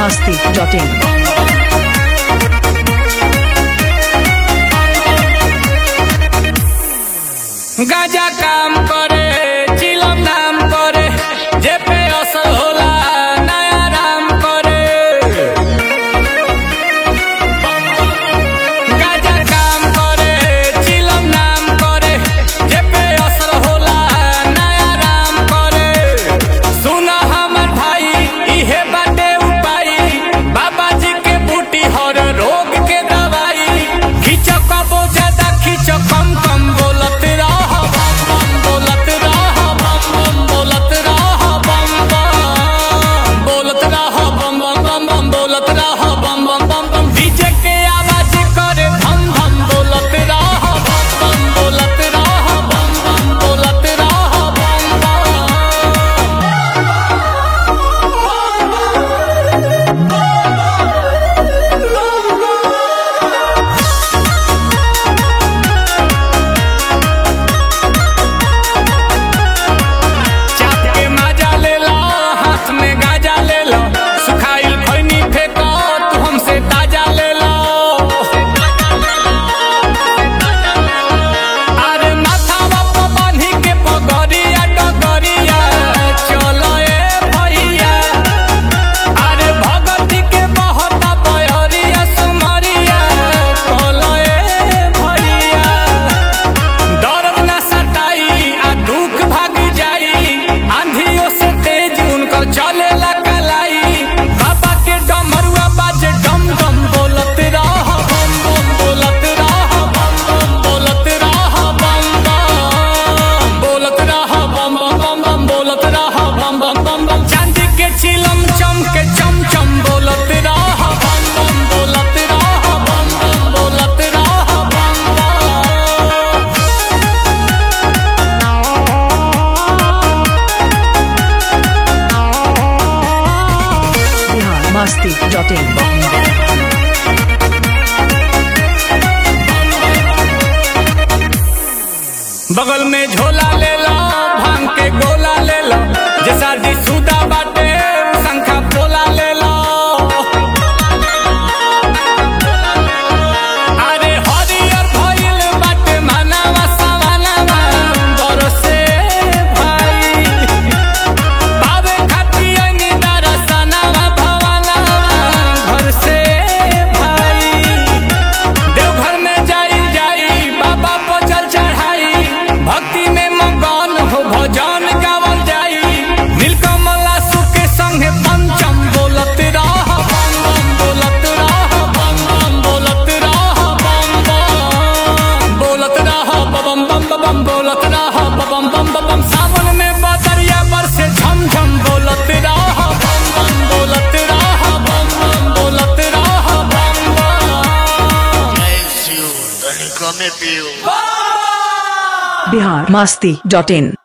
masti.in. गाजा काम करे चिलम नाम करे जे पे असर होला नया राम करे गाजा काम करे चिलम नाम करे जे पे असर होला नया राम करे सुन हमर भाई इहे बाटे उपाय बाबा जी के बूटी हर रोग के दवाई खींच कबो ज्यादा खींच कम कम बोलत रह बम बम बोलत रह बम बम बोलत रह बम बम बोलत रह बम बम बम बम बोलत रह बम बम बम बम डीजे के आवाज करे धम धम बोलत रह बम बम बोलत रह बम बम बोलत रह बम बम चाप के माजा ले लो हाथ में गाजा ले लो सुखाइल खैनी फेंको तू हमसे ताजा ले लो अरे माथावा पे बांधी के पगड़िया डगरिया चलो ए भैया अरे भगती के बहता बहरिया सुमरिया चलो ए भैया दर्द न सताई आ दुख भाग जाई आंधियों से तेज उनकर चले कलाई बाबा के डमरुआ बाजे डम डम बोलत रह बम बम बोलत रह बम बम बोलत रह बम बम बोलत रह बम बम बम बम बोलत रह बम बम बम बम चांदी के चिलम चम के चम चम बोलत रह बम बम बोलत रह बम बम बोलत रह बम बम Bihar masti.in. बगल में झोला ले लो भांग के गोला ले लो जे शादी सुदा बाटे शंखा पोला ले लो अरे हरियर भइल बाटे मानवा सवानवा बरसे भाई पावे खाती अंगी दरसनवा भवनवा घर से भाई देवघर में जाई जाई बाबा पर जल चढ़ाई भक्ति में मगन हो भजन गावल जाई नीलकमला सुके संगे पंचम बोलत रह बम बम बोलत रह बम बम बोलत रह बम बम बोलत रह बम बम बम बोलत रह बम बम बम सावन में बदरिया बरसे झम झम बोलत रह बम बम बोलत रह बम बम बोलत रह बम बम Nice you, Danica me pio. Bihar masti.in.